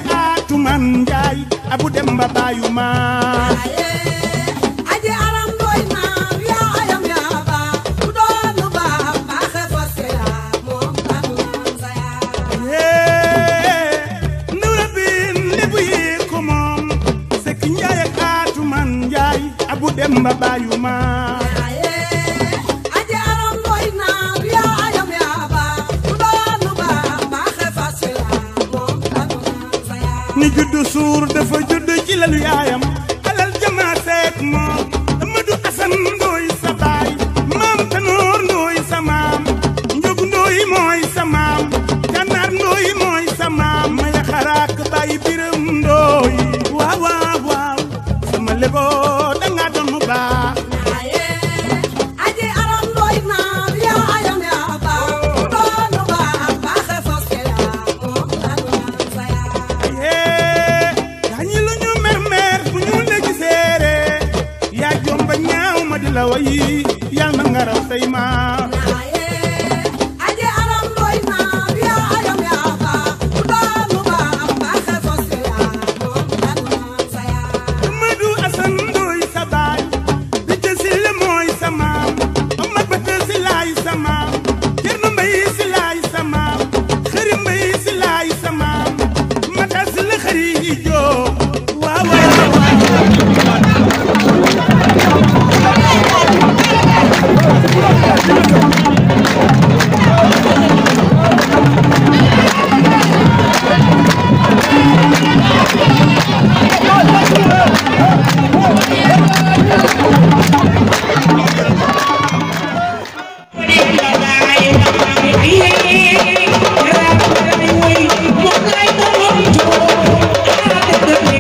atuman njaay abu dem ba baayu maa aje aram doy maam yaa ayam yaa ba ku doon lu baax baaxe fosse la moom tanu sa yaa ndawra bin lébu yi ko moom sekk njaay ak atuman njaay abu dem ba baayu maa aje aram doy maam yaa ayam yaa ba ku doon lu baax baaxe fosse la moom tanu sa yaa ni juddu suur dafa juddu ci lalu yaayam alal jamaa seek moom Amadou Asan ndooy sa baay maam Tanoor ndooy sa maam Njogu ndooy mooy sa maam Gànnaar ndooy mooy sa maam maya xaraak baay biram ndooy waaw waaw waaw sama leboo danga doon mu baax aje aram doy maam yaa ayam yaa ba ku doon lu baax baaxe fosse la moom tanu sa yaa yee gaañi lu ñu mer mer bu ñu la giseere yaa jomba ñaaw ma di la wayi yal na nga raw say maam aje aram doy maam yaa ayam yaa ba ku doon lu baax baaxe fosse la moom tanu sa yaa Amadou Asan ndooy sa baay bi jësil mooy sa maam Amad Bata si laay sa maam Cerno Mbay si laay sa maam Xëri Mbay si laay sa maam Mata si la xëri yi joo waaw waaw Thank you.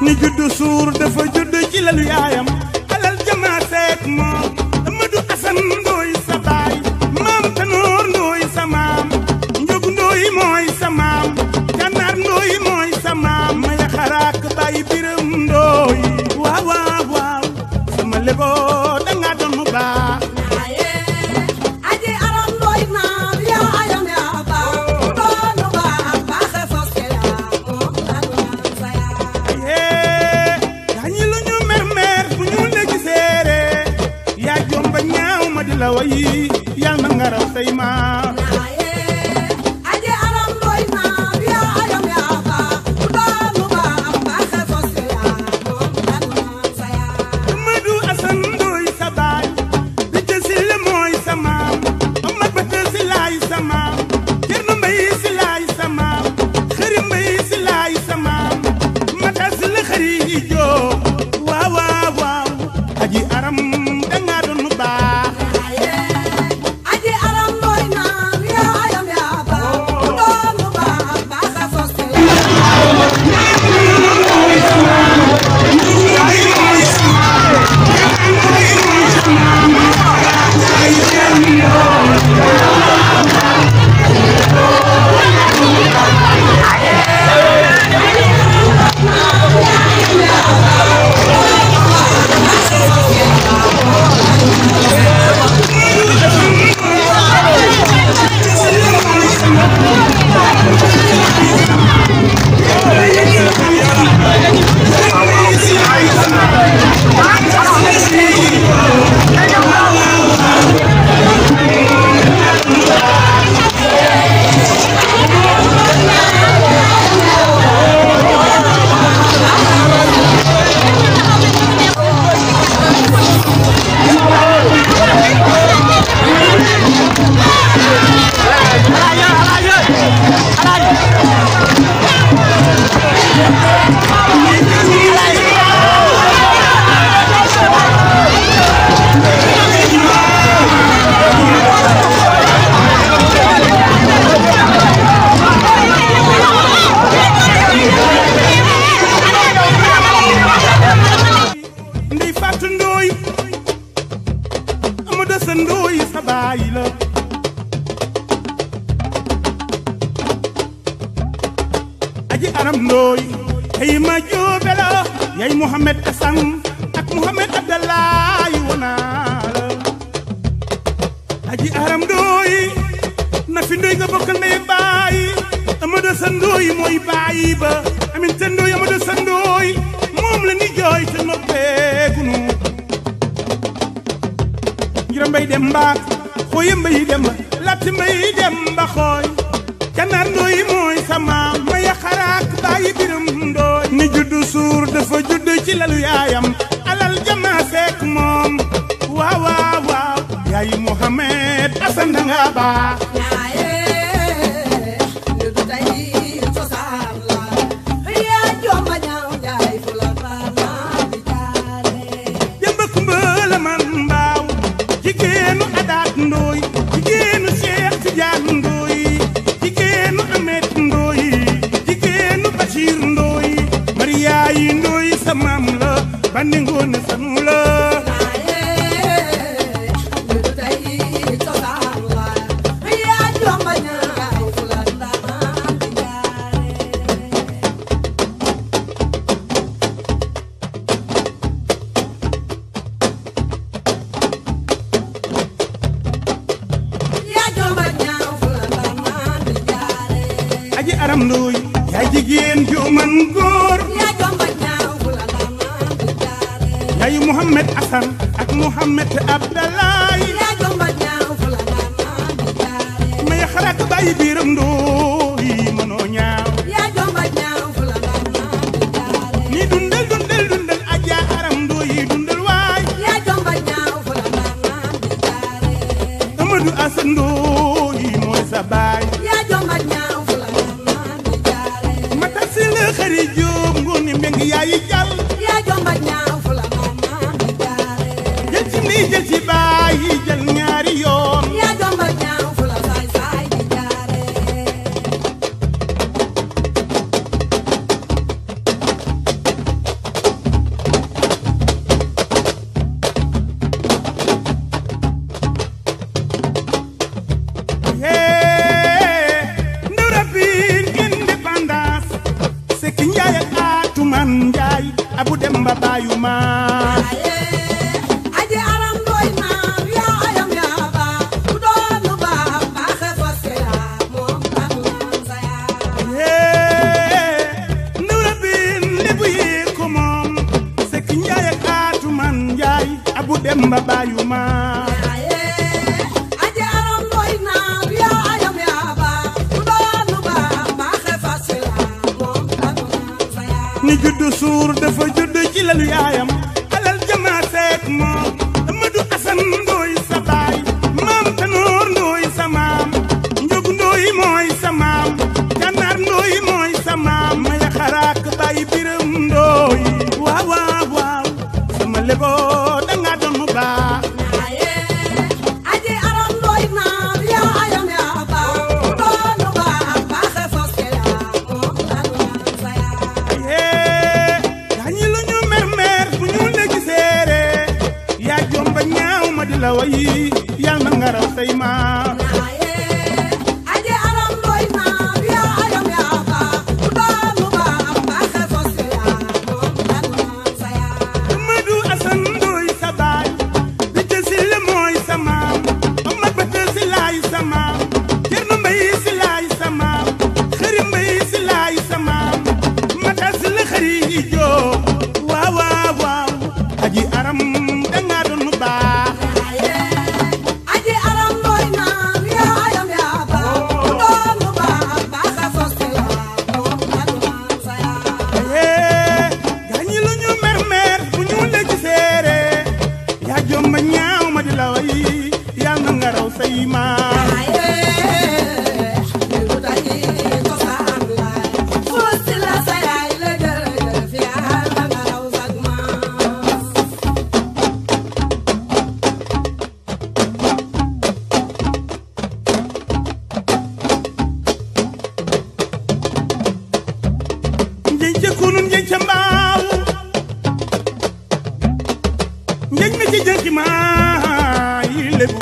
ni juddu suur dafa judd ci lalu yaayam alal jamaa seek moom Amadou Assane Ndoy sa baay maam Tanoor Ndoy sa maam Njogu Ndoy mooy sa maam Gànnaar Ndoy mooy sa maam maya xaraak baay Biram Ndoy waaw waaw waaw sama lebo danga doon mu baax Aye, aji aram doy naar yaa ayam yaa baax doonu baax baaxe foske yaa moom lanu naan sa yaa yee dañu lu ñu mer mer bu ñu la giseere yaa jomba ñaaw ma di la wayi yal na nga raw say maam Aye, aji aram doy naar yaa ayam yaa baax doonu baax baaxe foske yaa moom lanu naan sa yaa Amadou Assane Ndoy sa baay bi jësil mooy sa maam Omar Bata si laay sa maam Cerno Mbay si laay sa maam Xëri Mbay si laay sa maam Mata si la xëri yi joo waaw waaw waaw aji aram danga doon mu baax Aye, aji aram doy naar yaa ayam yaa baax doonu baax baaxe foske yaa ndey Fatou Ndoy Amadou Assane Ndoy sa baay la aji aram Ndoy ay ma joobe la yay Mohamed Assane ak Mohamed Abdallahi wonaa la aji aram Ndoy na fi Ndoy nga bokk ndey baay Amadou Assane Ndoy mooy baay ba Aminata Ndoy Amadou Assane Ndoy moom la ni jooy te noppeegunu njira mbay dem mbaak xooya mbay dem latti mbay dem ba xooy ganaar ndooy mooy sama maya xaraak bàyyi biram ndooy ni juddu suur dafa judd ci lalu yaayam alal jama seek moom waaw waaw waaw yaayi Mohamed Asan danga baax Aye, lu du tey cosaan la yaa jomba ñaaw jaay fu la baal di jaale jëmba kumba la man mbaaw jigéenu adaat ndooy jigéenu Cheikh Tidiane ndooy jigéenu Amet ndooy jigéenu Bachir ndooy Mariyaay ndooy sa maam la bandi ngoone sanu la Aye, lu du tey cosaan la yaa jomba ñaaw jaay fu la baal di jaale yaa jomba ñaaw fu la baal di jaale aji aram ndooy yaay jigéen ju man góor yaa jomba ñaaw fu la baal di jaale yaay Muhammad Asan ak Muhammad Abdallahi yaa jomba ñaaw fu la baal di jaale may xalaat bàyyi biiram ndooy mënoo ñaaw yaa jomba ñaaw fu la baal di jaale ni dundal dundal dundal aja aram ndooy dundal waay yaa jomba ñaaw fu la baal di jaale Amadou Assane Ndoye mooy sa baay yaa jomba ñaaw fu la baal di jaale mata si la xëri jóob ngoone mbeng yaayi jàll yaa jomba ñaaw fu la baal di jaale jël ci nii jël ci baay yi jël ñaari yoon yaa jomba ñaaw fu la saay saay di jaale lalu yaayam alal jama seek moom Amadou Assane ndooy sa baay maam Tanoor ndooy sa maam Njogu ndooy mooy sa maam Gànnaar ndooy mooy sa maam maya xaraak bàyyi biram ndooy waaw waaw waaw sama lebo danga doon mu baax Aye, aji aram doy naar yaa ayam yaa baax doonu baax baaxe foske yaa moom lanu naan sa yaa yee gaañi lu ñu mer mer bu ñu la giseere yaa jomba ñaaw ma di la wayi yal na nga raw say maam Aye, aji aram doy naar yaa ayam yaa baax doonu baax baaxe foske yaa moom lanu naan sa yaa Amadou Assane Ndoye sa baay Bité Sile mooy sa maam Omar Bata si laay sa maam Cerno Mbay si laay sa maam Xëri Mbay si laay sa maam Mata si la xëri yi joo waaw waaw waaw aji aram danga doon baax Aye, aji aram doy naar yaa ayam yaa baax doonu baax baaxe foske yaa moom lanu naan sa yaa yee gaañi lu ñu mer mer bu ñu la giseere yaa jomba ñaaw ma di la way yal na nga raw say maam Aye, lu dañi cosaan laay fuusi la sa yaay la jërëjëf Yàlla nga raw sag maas njeñ ca kunun njeñ ca mbaaw njeñ mi ci jënki maa yi lébu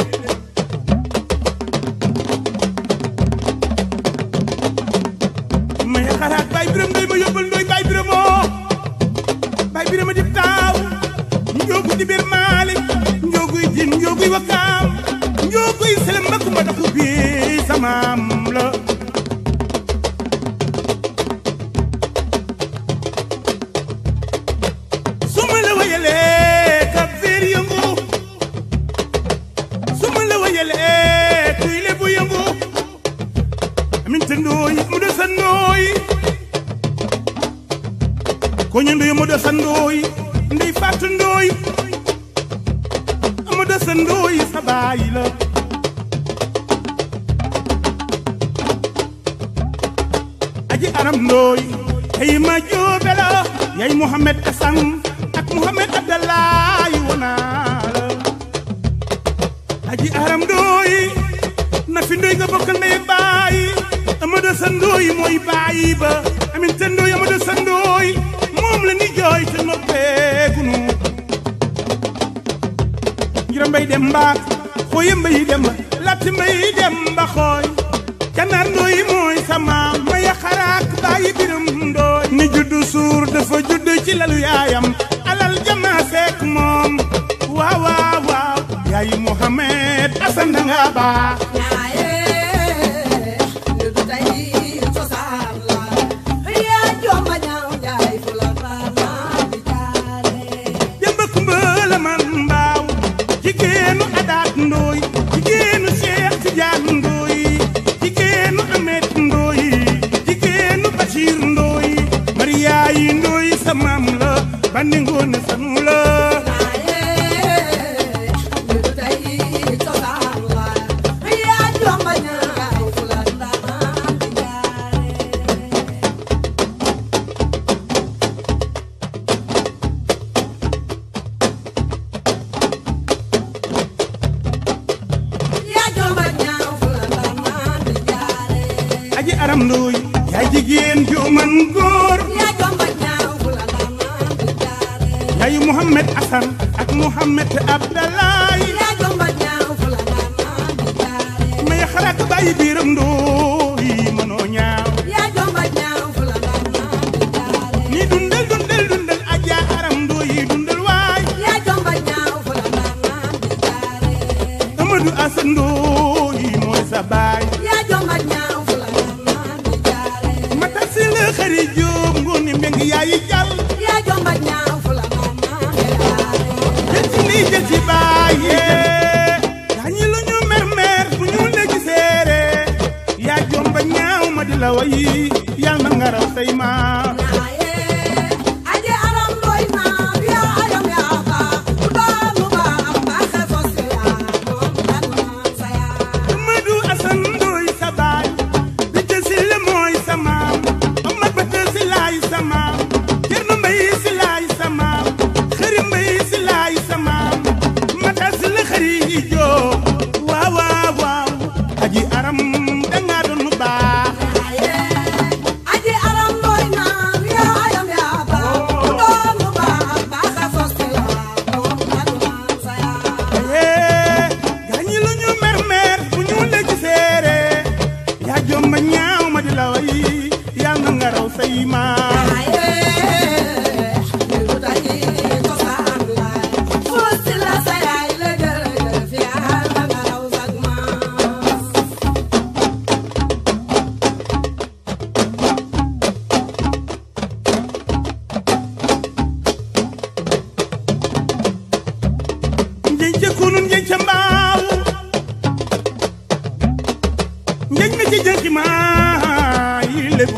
may xaraat baay biram ndoy ma yóbbal ndoy baay biramoo baay birama dib taaw njoogu di bir maalik njooguy jin njooguy wakaam njooguy selem mbakku ma daxu bi samaam la su ma la wayalee ka biir yëngu su ma la wayalee kuy lebu yëngu amin te ndooy mu de sa ndooy ko ñu ndoy mu de sa ndooy ndey fàttu ndooy mu de sa ndooy sa baay la aji aram ndooy ay ma joobe la yay Mohamed Assane ak Mohamed Abdallahi wonaa la aji aram ndooy na fi ndooy nga bokkal ndey ak baay Amadu sa ndooy mooy baay ba amin te ndooy Amadu sa ndooy moom la ni jooy te noppeegunu njira mbay dem mbaak xooye mbay dem ba latti mbay dem ba xooy Gànnaar ndooy mooy sama maya xaraak bàyyi biram ndooy ni juddu suur dafa judd ci lalu yaayam alal jama seek moom waaw waaw waaw yaayi Mohamed Assane danga baax Aye, lu dañi cosaan laay yaa jomba ñaaw njaay fu la baanaa di jaare demba kumba la man mbaaw jigéenu adaat ndooy jigéenu Cheikh Tidiane ndooy jigéenu Ahmed ndooy jigéenu Bachir ndooy Mariyaay ndooy sa maam la bandi ngoone sanu la Aye, lu dañi cosaan laay yaa jomba ñaaw fu la baanaa di jaare yaa jomba ñaaw fu la baanaa di jaare aji aram ndooy yaay jigéen ju man góor yaa jomba ñaaw fu la baanaa di jaare yaay Mohamed Assane ak Mohamed Abdallahi yaa jomba ñaaw fu la baanaa di jaare may xalaat bàyyi biiram ndooy mënoo ñaaw yaa jomba ñaaw fu la baanaa di jaare ni dundal dundal dundal aja aram ndooy dundal waay yaa jomba ñaaw fu la baanaa di jaare Amadou Assane ndooy mooy sa baay yaa jomba ñaaw fu la baanaa di jaare mata si la xëri jóob ngooni mbeng yaayi jàll yaa jomba ñaaw fu la baanaa di jaare jël ci lii jël ci bàyyee gaañi lu ñu mer mer bu ñu la giseere yaa jomba ñaaw ma di la wayi yal na nga raw say maam Aye, aje aram doy naar aji jënki maa yi lébu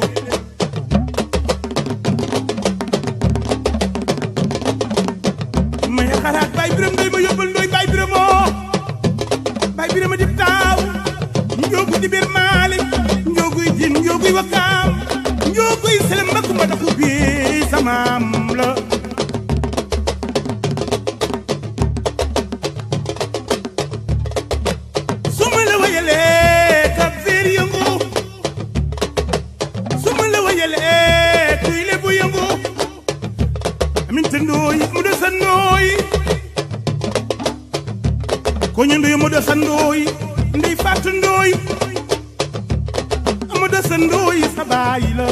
may xalaat bay biram ndoy ma yóbbal ndoy bay biramoo bay birama dib taaw njoogu di bir maalik njooguy jin njooguy wakaam njooguy selem ma kumba daxu bi samaam la su ma la wayalee ka biir yëngu su ma la wayalee kuy lebu yëngu amin te ndooy mu de sa ndooy koñu ndoy mu de sa ndooy ndey fàttu ndooy mu de sa ndooy sa baay la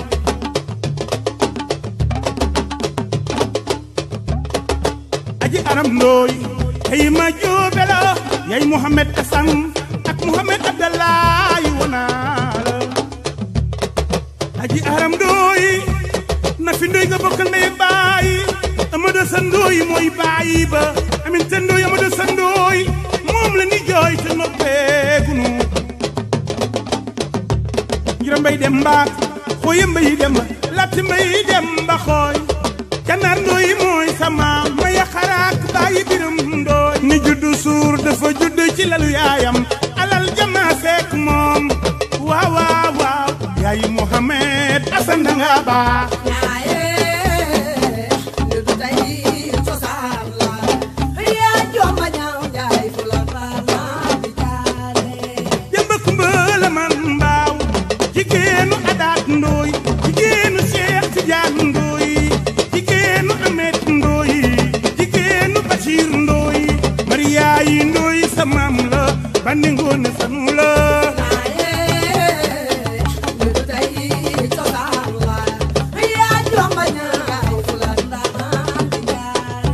aji aram ndooy tey ma joobe la yay Mohamed Asan ak Mohamed Abdallahi wonaa la aji aram ndooy na fi ndooy nga bokkal ndey ak baay Amadu sa ndooy mooy baay ba amin te ndooy Amadu sa ndooy moom la ni jooy te noppeegunu njira mbay dem mbaak xooye mbay dem ba latti mbay dem ba xooy kanar ndooy mooy sama maya xaraak bàyyi biram ndooy ni juddu suur dafa juddu ci lalu yaayam alal jama seek moom waaw waaw waaw yaayi Mohamed Asan danga baax ñaaye ñu du tey cosaan la yaa jomba ñaaw njaay fu la faama di jaare demba kumba la man mbaaw jigéenu adaat ndooy jigéenu Cheikh Tidiane ndooy jigéenu Ahmed ndooy jigéenu Bachir ndooy Maria yi ndooy sa maam la bandi ngoone sanu la ñaaye ñu du tey cosaan la yaa jomba ñaaw fu la faama di jaare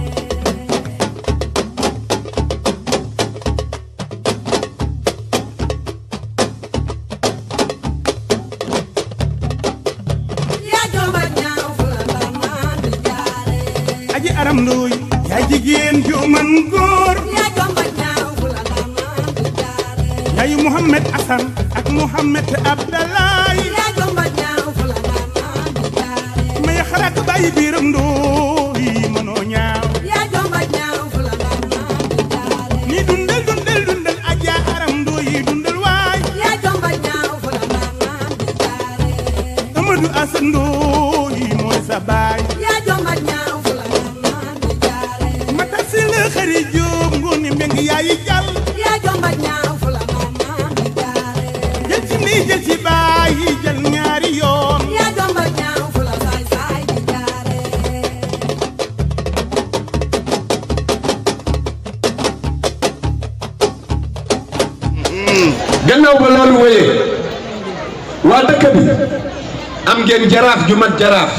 yaa jomba ñaaw fu la faama di jaare aji aram ndooy yaay jigéen ju man góor yaa jomba ñaaw fu la faama di jaare yaay Mohamed Asan ak Mohamed Abdallahi yaa jomba ñaaw fu la faama di jaare may xalaat bàyyi biiram ndooy mënoo ñaaw yaa jomba ñaaw fu la faama di jaare ni dundal dundal dundal aja aram ndooy dundal waay yaa jomba ñaaw fu la faama di jaare Amadou Asan ndooy mooy sa baay yaa jomba ñaaw fu la faama di jaare mata si la xëri jóob ngooni mbeng yaayi jàll yaa jomba ñaaw fu la faama di jaare jël ci ndey jël ci baay yi jël ñaari yoon yaa jomba ñaaw fu la saay saay di jaare gannaaw ba loolu wéyee waa dëkk bi am ngeen jaraaf ju mat jaraaf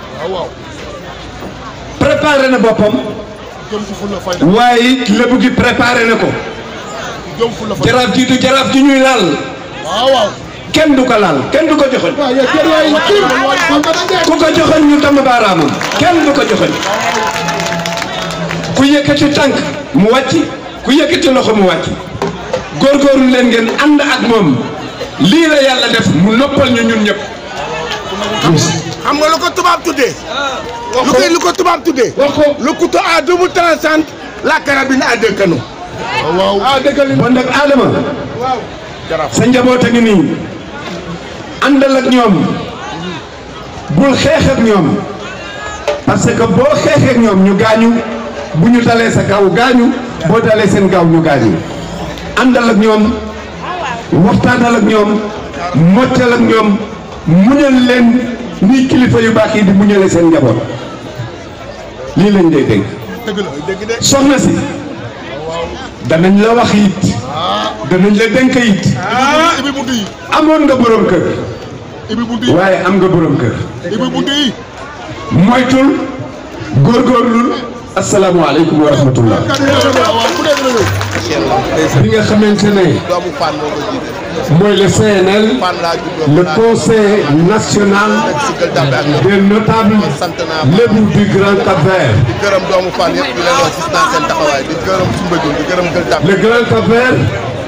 préparé na boppam waaye it lébu gi préparé na ko jaraaf ji du jaraaf ji ñuy laal kenn du ko laal kenn du ko joxoñ ku ko joxoñ ñu damm baaraamam kenn du ko joxoñ ku yëkkati tànk mu wàcc ku yëkkati loxo mu wàcc góorgóorlu leen ngeen ànd ak moom lii la yàlla def mu noppal ñu ñun ñëpp xam nga lu ko tubaab tuddee. lu koy lu ko tubaab tuddee. wax ko le couteau à double tranchant la carabine à deux canons. ah dëgg bon nag Adama sa njaboot a ngi nii àndal ak ñoom bul xeex ak ñoom parce que boo xeex ak ñoom ñu gaañu bu ñu dalee sa kaw gaañu boo dalee seen gaaw ñu gaañu àndal ak ñoom waxtaanal ak ñoom moccal ak ñoom muñal leen ni kilifa yu baax yi di muñale seen njaboot lii lañ lay dénk dëgg la dëgg de. soxna si danañ la wax it danañ la dénk it ibi buntu yi amoon nga borom kër ibi buntu yi waaye am nga borom kër ibi buntu yi. moytul góorgóorlul asalaamualeykum wa rahmatullah waaw ku nekk la bi nga xamante ne doomu Fane moo ko jiite. mooy le CNL Fane laa juddoo. le conseil national si gël dàmbe ak ñoom. des notables sant naa lébu du Grand Cap-Vert di gërëm doomu Fane yëpp di leen wax gis naa seen taxawaay di gërëm Soumbédioune di gërëm gël dàmbe. le Grand Cap-Vert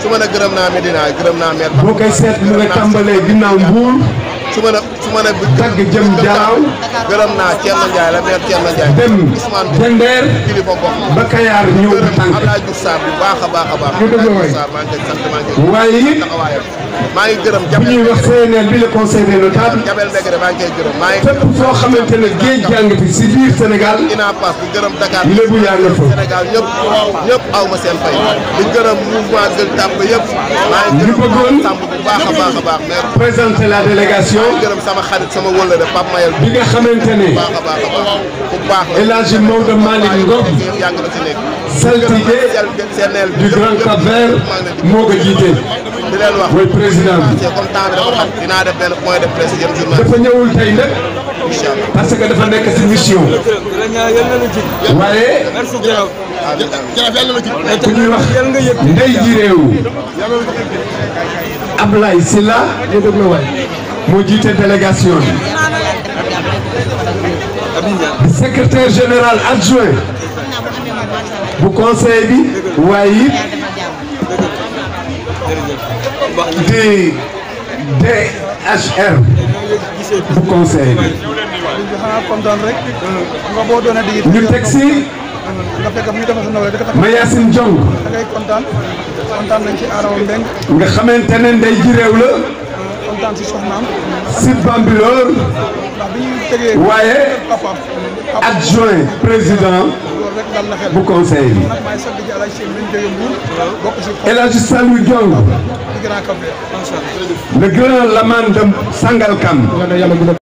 su ma ne gërëm naa Medina gërëm naa maire boo koy seet mu nga tàmbalee ginnaaw mbuur su ma ne su ma ne tagg jëm jaaw gërëm naa Thierno Ndiaye la maire Thierno Ndiaye dem Ousmane Jandeer kilifa gox ba Kayaar ñëw ba gërëm tànk Abdoulaye Diouf Sarr bu baax a baax a baax Ñu dëgg Abdoulaye waay. Diouf Sarr maa ngi koy sant maa ngi koy waaye it taxawaayam maa ngi gërëm bu Jabel ñuy wax Begere CNL bi le conseil des notables Jabel Begere maa ngi koy gërëm maa ngi fépp foo xamante ne géej jàng fi si biir Sénégal ina pass di gërëm Dakar lébu yaa nga fa Sénégal ñëpp ñëpp aw ma seen fay di gërëm mouvement Gueule Tapée yëpp maa ngi ñu gërëm bëggoon Samb bu baax a baax a baax maire présenter la délégation di gërëm sama xarit sama wëllëre Pape Mayel bu bi nga xamante ne baax a baax a baax bu baax la El Hadji Maodo Malick Ngom yëpp yàgg na ci nekk saltige CNL du Grand Cap-Vert moo ko jiite di leen wax mooy président bi c'est comme temps bi dafa xat dinaa def benn point de presse jëm journal dafa ñëwul tey nag incha allah parce que dafa nekk si mission waaye merci jërëjëf. jërëjëf yàlla na ci ku ñuy wax ndey ji réew Ablaye Sylla ñu déglu waay moo jiite délégation bi di secrétaire général adjoint bu conseil bi waaye it di DHR bu conseil bi xanaa kontaan rek. nga boo doonee di. ñu teg si nga fekk ñu defal sa nawle da nga Mayacine Diong ngay kontaan kontaan nañ ci Adama Mbeng nga xamante ne ndey ji réew la kontaan si soxnaam si Bambilor ndax bi ñuy tegee waaye papaam papa adjoint président loolu rek dal na xel bu conseil bi nag maay sant ji alaaj seen lañ jóge Mbuur bokk si El Hadji Saliou Diong di Grand Cap Vert le grand laman de Sangalkam